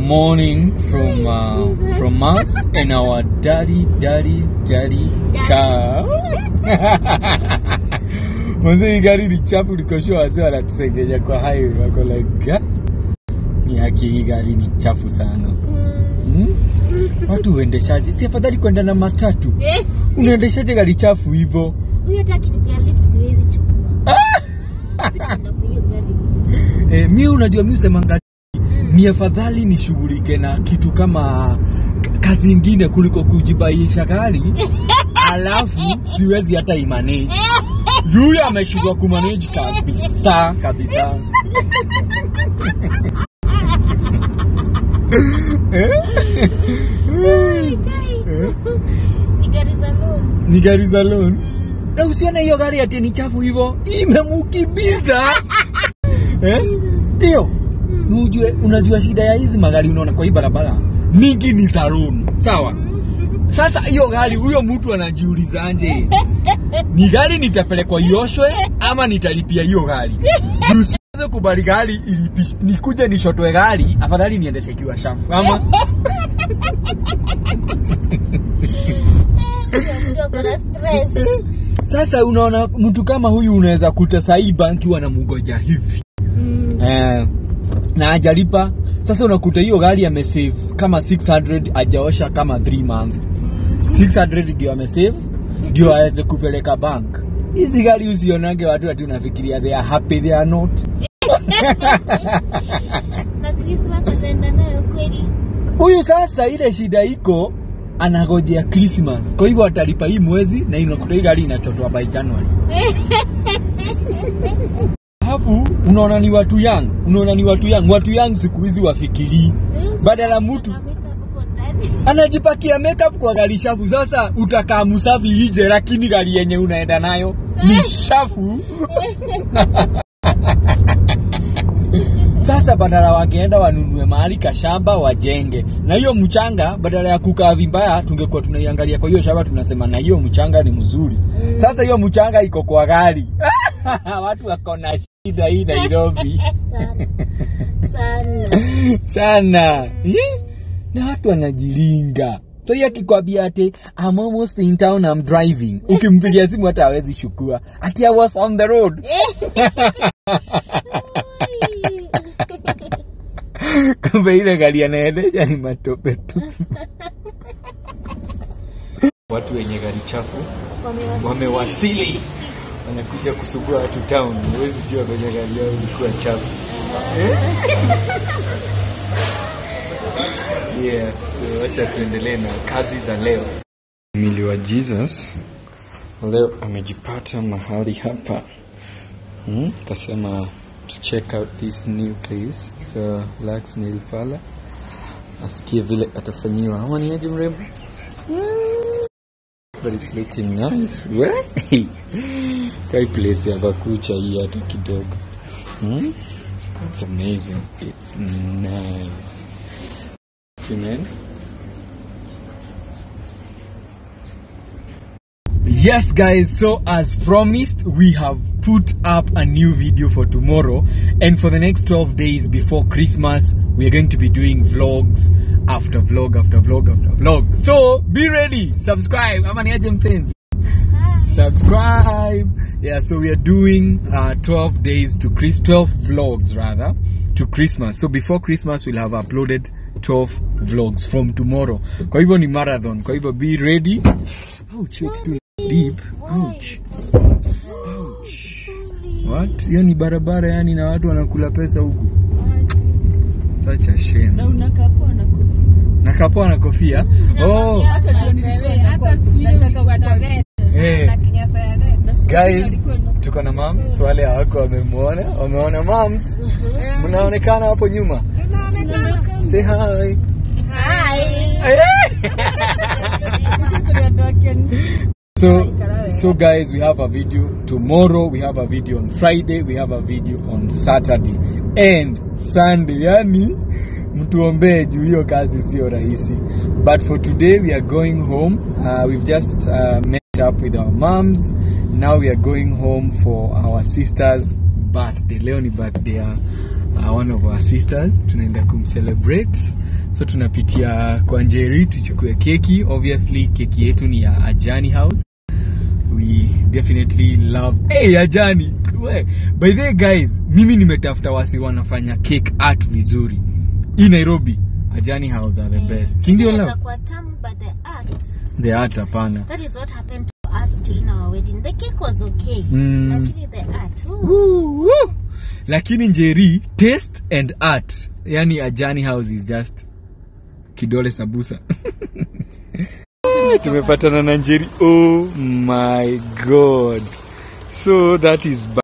morning from uh, from us and our daddy daddy daddy car. Mwanzo hii gari ni chafu, nikoshua wazee wanatusengenya kwa highway, wako like "Ga? ni haki, hii gari ni chafu sana hmm? Watu uendeshaje? Si afadhali kwenda na matatu? Unaendeshaje gari chafu hivyo? huyo hata akinipea lift siwezi chukua Sikwenda kwa hiyo gari E, mi unajua mi usemanga ni afadhali nishughulike na kitu kama k- kazi ingine kuliko kujibaisha gari alafu siwezi hata imanage juu huyo ameshindwa kumanage kabisa kabisa Eh? Eh? ni gari za loan ni gari za loan na usione hiyo gari ati ni chafu hivyo imemukimbiza eh? ndio Unajua, unajua shida ya hizi magari unaona kwa hii barabara mingi ni za loan sawa sasa hiyo gari huyo mtu anajiulizanje ni gari nitapelekwa ioshwe ama nitalipia hiyo gari juu siweze kubali gari ilipi nikuje nishotwe gari afadhali niendeshe ikiwa shafu ama mtu ako na stress sasa unaona mtu kama huyu unaweza kuta sahii banki wanamngoja hivi Mm. eh, na ajalipa sasa unakuta hiyo gari amesave kama 600 ajaosha kama 3 month 600 ndio amesave ndio aweze kupeleka bank hizi gari usionage watu ati unafikiria they are happy they are not na Christmas ataenda nayo kweli huyu sasa ile shida iko anagojea Christmas kwa hivyo atalipa hii mwezi na unakuta hii gari inachotwa by January alafu unaona ni watu young unaona ni watu young watu young siku hizi wafikirii Badala mtu- Na makeup hapo ndani. anajipakia makeup kwa gari shafu. Sasa utakaa msafi ije, lakini gari yenye unaenda nayo ni shafu. Sasa badala wangeenda wanunue mahali kashamba wajenge, na hiyo mchanga badala ya kukaa vibaya, tungekuwa tunaiangalia kwa hiyo shamba, tunasema na hiyo mchanga ni mzuri. Sasa hiyo mchanga iko kwa gari watu wako na shida hii Nairobi sana sana sana yeah? na watu wanajilinga so hiyo akikwambia ati I'm almost in town I'm driving ukimpigia simu hata hawezi shukua ati I was on the road kumbe ile gari anaendesha ni matope tu watu wenye gari chafu Wamewasili. wamewasili wanakuja kusugua watu town huwezi jua kwenye gari yao ilikuwa chafu yeah so wacha tuendelee na kazi za leo mili wa jesus leo amejipata mahali hapa hmm? kasema to check out this new place so lax nail parlor asikie vile atafanyiwa ama ni aje mrembo but it's looking nice Wey! kai place ya bakucha hii hata kidogo hmm? it's amazing it's nice Amen. Yes, guys, so as promised, we have put up a new video for tomorrow. And for the next 12 days before Christmas, we are going to be doing vlogs after vlog after vlog after vlog. So be ready, subscribe. Ama niaje mpenzi? subscribe yeah so we are doing uh, 12 days to Chris 12 vlogs rather to christmas so before christmas we'll have uploaded 12 vlogs from tomorrow kwa hivyo ni marathon kwa hivyo be ready ouch hiyo kitu ni deep ouch ouch what hiyo ni barabara yani na watu wanakula pesa huku such a shame na unakaa poa na kofia. nakapoa na kofia oh Hata ndio nilikuwa hata siku ile ulikuwa na red hey. na kinyasa ya red. Na siku ile guys alikuwa na- tuko na mams wale hawako wamemwona wameona mams mnaonekana hapo nyuma say hi so so guys we have a video tomorrow we have a video on friday we have a video on saturday and sunday yani mtuombee juu hiyo kazi sio rahisi but for today we are going home uh, we've just uh, met up with our moms now we are going home for our sister's birthday leo ni birthday ya uh, one of our sisters tunaenda kumcelebrate so tunapitia kwa njeri tuchukue keki obviously keki yetu ni ya ajani house we definitely love hey, ajani We, by the way guys mimi nimetafuta wasi wanafanya cake art vizuri hii nairobi ajani house are the best sindio Inaweza love kuwa tamu, but the art, the art hapana that is what happened to us during our wedding. The cake was okay, Mm. lakini the art, ooh. Woo, woo. lakini njeri taste and art yani ajani house is just kidole sabusa tumepatana na njeri oh my god so that is